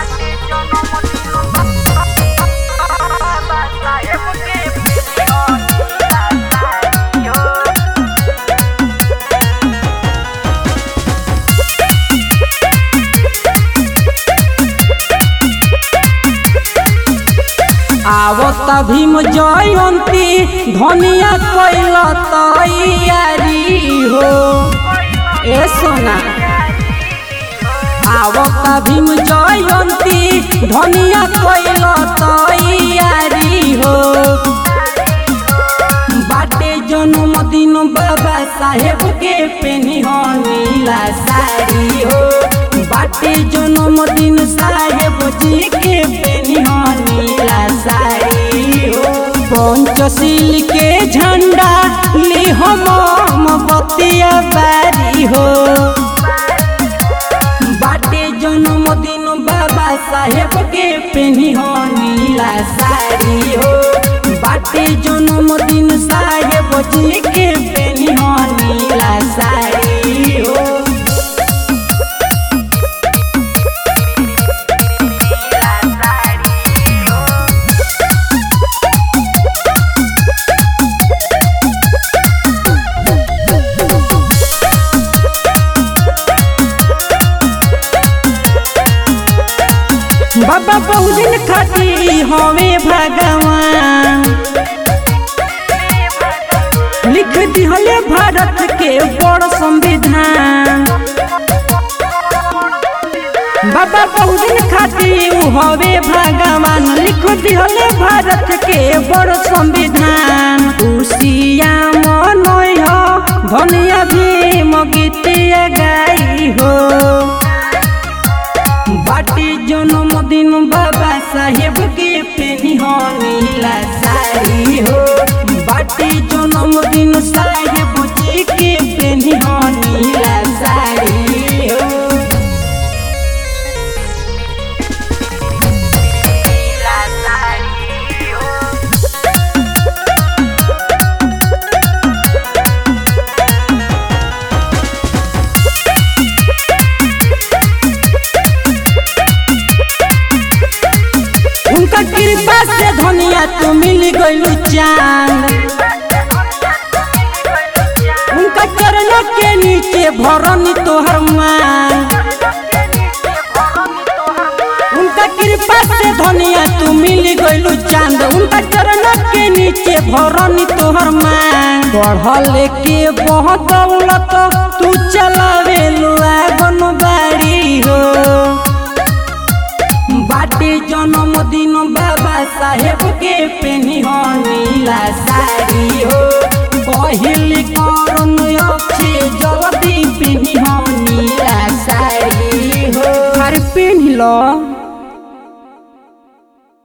आवत भीम जयंती धनिया कैल तैयारी हो ए सोना आवत भीम जयंती धनिया कैल तैयारी हो बाटे जन्मदिन बाबा साहेब के पेनी हो नीला साड़ी हो बाटे जन्मदिन साहेब जी के पेनी हो नीला साड़ी हो पंचशील के झंडा ली हम बतिया बारी हो बाटे जन्मदिन बाबा साहेब के पेनी हो नीला साड़ी हो बाटे जन्मदिन साहेब जी के पेनी हो नीला साड़ी हो बाबा बहुदिन खाती हमें भगवान लिख दिहले भारत के बड़ संविधान बाबा बहुदिन खाती हवे भगवान लिख दिहले भारत के बड़ संविधान खुशिया मनोय धनिया भीम गीतिया गाई हो बाटी जन्मदिन बाबा साहेब के पेनी हो नीला साड़ी हो बाटी जन्मदिन साहेब जी के पेनी हो नीला साड़ी हो उनका कृपा से धनिया तू मिल गइलू चांद उनका चरण के नीचे भरनी तोहर मांग उनका कृपा से धनिया तू मिल गइलू चांद उनका चरण के नीचे भरनी तोहर मांग बढ़ल के बहुत दौलत तू चलावे आगन बाड़ी हो बाटे जन्मदिन बाबा साहेब के पेनी हो नीला साड़ी हो पहिल करन अक्षे जल्दी पेनी हो नीला साड़ी हो हर पेनी लो